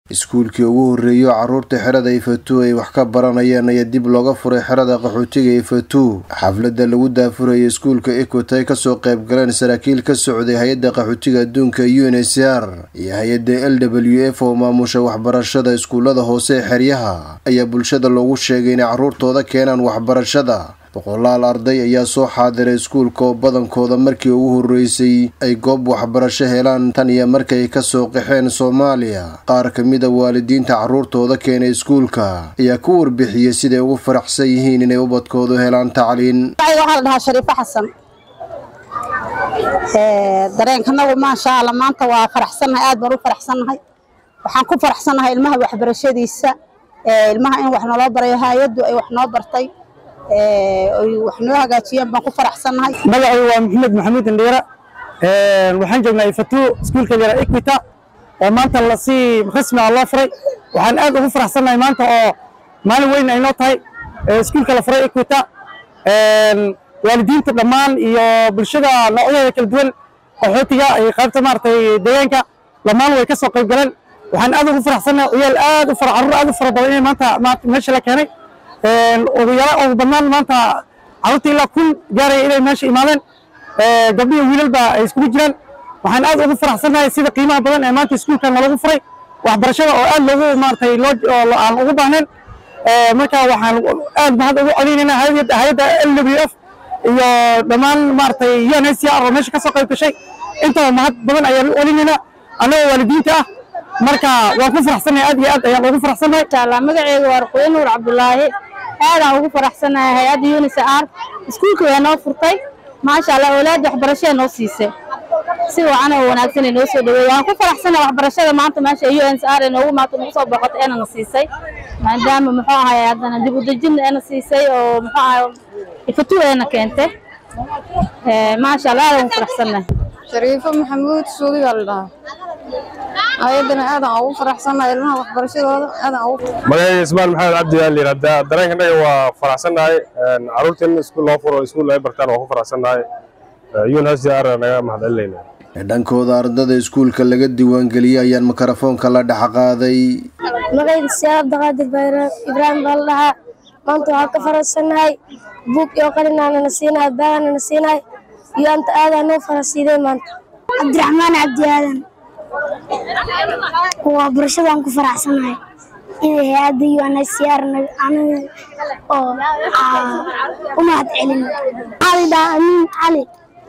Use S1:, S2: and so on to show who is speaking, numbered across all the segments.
S1: iskuulkii ugu horreeyo carruurta xerada ifatu ay wax ka baranayeen ayaa dib looga furay xerada qaxootiga ifatu xafladda lagu daafurayay iskuulka equot ay kasoo qayb galeen saraakiil ka socday hay-adda qaxootiga adduunka u n h r iyo hay-adda l w f oo maamusha waxbarashada iskuullada hoose ee xeryaha ayaa bulshada loogu sheegay inay carruurtooda keenaan waxbarashada boqolaal arday ayaa soo xaadiray iskuulka oo badankooda markii ugu horreysay ay goob waxbarasho helaan tan iyo markay kasoo qaxeen soomaaliya qaar ka mid a waalidiinta carruurtooda keenay iskuulka ayaa ku warbixiyey siday ugu faraxsan yihiin inay ubadkoodu helaan tacliin
S2: waxaa la dhahaa shariifo xasan dareenkanagu maasha alla maanta waa faraxsannahay aad baan u faraxsannahay waxaan ku faraxsannahay ilmaha waxbarashadiisa ilmaha in wax naloo barayo hay-addu ay wax noo bartay ay wax noo hagaajiyeen baan ku faraxsannahay
S3: magacaygu waa maxamed maxamuud indhiira waxaan joognaa ifatu iskuulka yara equita oo maanta lasii rasmi ah loo furay waxaan aad ugu faraxsannahay maanta oo maalin weyn ay noo tahay iskuulka la furay equita waalidiinta dhammaan iyo bulshada noocyadeeda kala duwan qaxootiga iyo qaybta maaragtay deegaanka dhammaan way ka soo qayb galeen waxaan aad ugu faraxsannahay ciyaal aad u fara carruur aad u fara badan inay maanta meesha la keenay ugu yara ugu badnaan maanta carruurta ilaa kun gaaraya inay meesha imaadeen gabdhiyo wiilalba ay iskugu jiraan waxaan aad ugu faraxsannahay sida qiimaha badan ee maanta iskuulkan nalagu furay waxbarashada oo aad loogu maaragtay loo aan ugu baahnayn marka waxaan aad mahad ugu celinaynaa hay-adda l w f iyo dhammaan maaragtay un h c r oo meesha ka soo qayb gashay intaba mahad badan ayaan u celinaynaa annagoo waalidiinta ah marka waan ku faraxsannahay aad iyo aad ayaan ugu faraxsannahay
S2: inshallah magaceedu waa ruqyo nuur cabdulaahi aadaan ugu faraxsannahay hay-adda unis r iskuulka waa noo furtay maasha allah awlaadda waxbarashada noo siisay si wacan oo wanaagsan ay noo soo dhaweey waan ku faraxsannahay waxbarashada maanta meesha uns r ee noogu maata nagu soo boqotay eena na siisay maadaama muxuu ahay haddana dib u dejin eena siisay oo muxuu ahay ifatu eena keentay maasha allah aadaan ugu faraxsannahay
S4: shariifo maxamuud suudiga la dhahaa ayadana aadaan ugu faraxsannahay ilmaha waxbarashadooda aadaan ugu
S5: magacayga ismaan maxamed cabdi yaa layidhahdaa dareenkanaga waa faraxsannahay carruurta in iskuul loo furo iskuul ay bartaan waa ku faraxsannahay unhcr naga mahadcelinayna
S1: dhankooda ardada iskuulka laga diiwaangeliyey ayaan mikrofoonka la dhex qaaday
S6: magacayda siyaad abdiqaadir bayraam ibraahim baa la dhahaa maanta waxaan ka faraxsannahay buug iyo qalinaana na siinahay baagana na siinahay iyo anta aadaan noo farasiiday maanta
S7: cabdiraxmaan cabdi aadan waa barashadaan ku faraxsanahay inay hay-adda unhcr oo u mahad celin cali dhaa amiin cali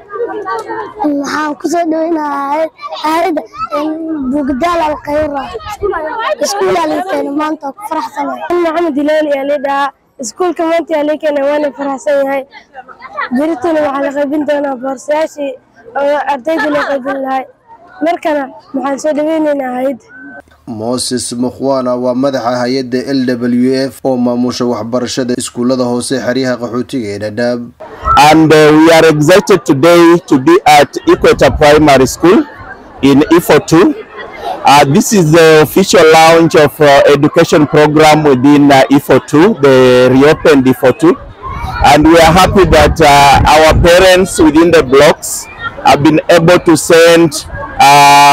S7: waxaan ku soo dhaweynayaa hay-adda bugdaal alkhayra iskuulaa lii keena maanta ku faraxsanahay
S6: maxamed ilaali yaa lii dhahaa iskuulka maanta yaa lii keena waana faraxsan yahay berituna waxaa la qaybin doonaa boorsayaashii oo ardayda loo qaybin lahay markana waxaan soo dhaweynaynaa hay-adda
S1: moses mukhwana waa madaxa hay-adda l w f oo maamusha waxbarashada iskuullada hoose xeryaha qaxootiga ee dhadhaab
S8: and uh, we are excited today to be at Equator Primary School in IFO2. Uh, this is the official launch of uh, education program within uh, IFO2, the reopened IFO2. And we are happy that uh, our parents within the blocks have been able to send uh,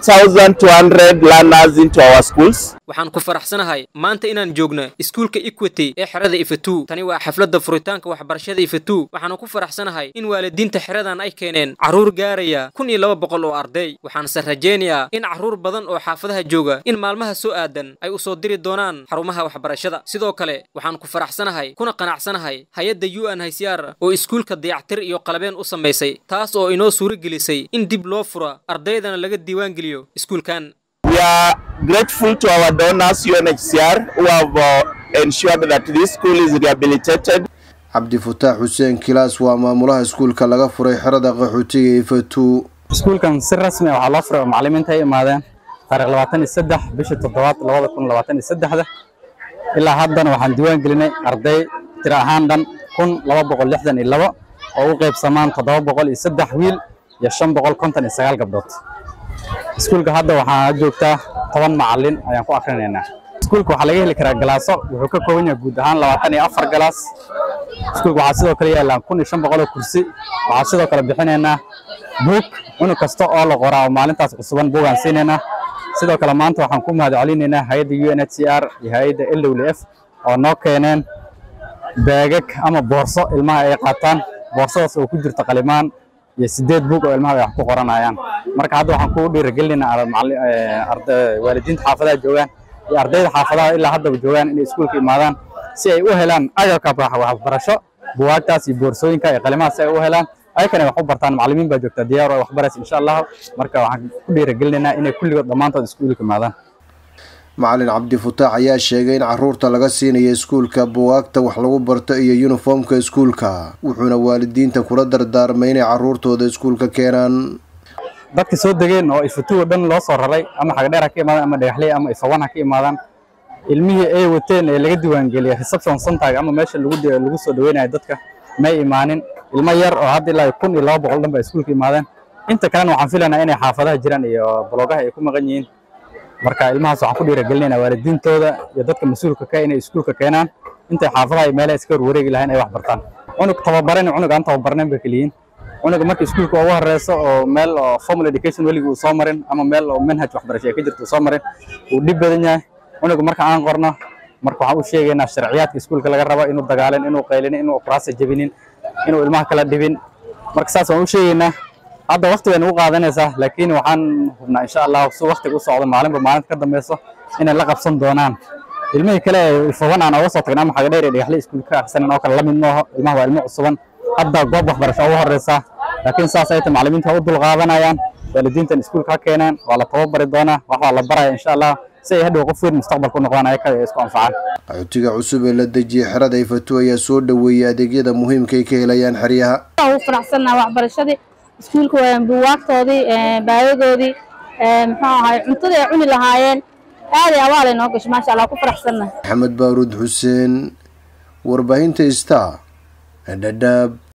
S8: 1,200 learners into our schools.
S9: waxaan ku faraxsanahay maanta inaan joogno iskuulka equity ee xerada ifatu tani waa xafladda furitaanka waxbarashada ifatu waxaanu ku faraxsanahay in waalidiinta xeradan ay keeneen carruur gaaraya kun iyo laba boqol oo arday waxaanse rajaynayaa in carruur badan oo xaafadaha jooga in maalmaha soo aadan ay u soo diri doonaan xarumaha waxbarashada sidoo kale waxaan ku faraxsanahay kuna qanacsanahay hay-adda u n hcr oo iskuulka dayactir iyo qalabeen u samaysay taas oo inoo suuro gelisay in dib loo fura ardaydana laga diiwaangeliyo iskuulkan
S8: We are grateful to our donors, UNHCR, who have uh, ensured that this school is rehabilitated.
S1: cabdifataax xuseen kilaas waa maamulaha iskuulka laga furay xerada qaxootiga ifatu
S3: iskuulkan si rasmi ah waxaa loo furay oo macallimiinta ay imaadeen taariikh labaatan iyo saddex bishii toddobaad labada kun labaatan iyo saddexda ilaa haddana waxaan diiwaan gelinay arday tiro ahaan dhan kun laba boqol lixdan iyo labo oo u qaybsamaan toddoba boqol iyo saddex wiil iyo shan boqol konton iyo sagaal gabdhood iskuulka hadda waxaa joogtaa toban macallin ayaan ku akrinaynaa iskuulka waxaa laga heli karaa galaaso wuxuu ka kooban yahay guud ahaan labaatan iyo afar galaas iskuulka waxaa sidoo kale yaallaan kun iyo shan boqol oo kursi waxaa sidoo kale bixinaynaa buug cunug kasta oo la qoraa oo maalintaas cusuban buugaan siinaynaa
S10: sidoo kale maanta waxaan ku mahad celinaynaa hay-adda u n h c r iyo hay-adda l w f oo noo keeneen baagag ama boorso ilmaha ay qaataan boorsadaas oo ku jirta qalimaan iyo sideed bug oo ilmaha ay wax ku qoranayaan marka hadda waxaan ku dhiirigelinaynaa waalidiinta xaafadaha joogaan iyo ardayda xaafadaha ilaa haddaba joogaan inay iskuulka imaadaan si ay u helaan agabka waxbarasho buwaagtaas iyo boorsooyinka iyo qalimaha si ay u helaan ayakana wax u bartaan macallimiin baa joogta diyaar oo wax baraysa insha allahu marka waxaan ku dhiirigelinaynaa inay kulligood dhammaantood iskuulka imaadaan
S1: macalin cabdifataax ayaa sheegay in caruurta laga siinayo iskuulka buwaagta wax lagu barto iyo yuniformka iskuulka wuxuuna waalidiinta kula dardaarmay inay caruurtooda iskuulka keenaan
S10: dadka soo degeen oo ifatuwa dhan loo soo raray ama xagdheer ha ka imaadaan ama dhagaxley ama ifawan ha ka imaadaan ilmihii ay wateen ee laga diiwaangeliyay reception centerga ama meesha lagu lagu soo dhaweynayo dadka may imaanin ilmo yar oo hadda ilaa kun iyo laba boqol dhan ba iskuulka imaadeen inta kalena waxaan filaynaa inay xaafadaha jiraan iyo balogaha ay ku maqan yihiin marka ilmahaas waxaan ku dhiirigelinaynaa waalidiintooda iyo dadka mas-uulka ka inay iskuulka keenaan intay xaafadaha iyo meelaha iska warwareegi lahayn ay wax bartaan cunug tababaran cunug aan tababarnayn bay keliyiin cunuga marka iskuulka ugu horeyso oo meel oo formal education weligii uu soo marin ama meel oo manhaj waxbarasho ay ka jirto uu soo marin uu dhib badan yahay cunuga marka aan qorno marka waxaan u sheegaynaa sharciyaadka iskuulka laga rabo inuu dagaalin inuu qaylinin inuu kuraasa jebinin inuu ilmaha kala dhibin marka saas waan u sheegaynaa hadda waqti bay nagu qaadanaysaa laakiin waxaan hubnaa insha allah si waqtiga u socdo maalinba maalinta ka dambeyso inay la qabsan doonaan ilmihii kale ee ifawan aan oga soo tagna ama xagadheer iyo dhagaxle iskuulka ka akhrisanan oo kale la mid maaho ilmaha waa ilmo cusuban hadda goob waxbarasho ugu horeysa laakiin saas ay tahay macallimiinta u dulqaadanayaan waalidiintan iskuulka ha keenaan waa la tababari doonaa wax waa la baraya insha allah si ay hadhow qof weyn mustaqbalka u noqdaan ayaka ay isku anfacaan
S1: qaxootiga cusub ee la dejiyey xerada ifatu ayaa soo dhoweeyey adeegyada muhiimka ay ka helayaan xeryaha
S2: ugu faraxsannaha waxbarashadii iskuulka waa buugaagtoodii baadadoodii muxuu ahaay cuntadii ay cuni lahaayeen aaday abaalay noo gashay maasha allah ku faraxsannaha
S1: maxamed baaruud xuseen warbaahinta star dhadhaab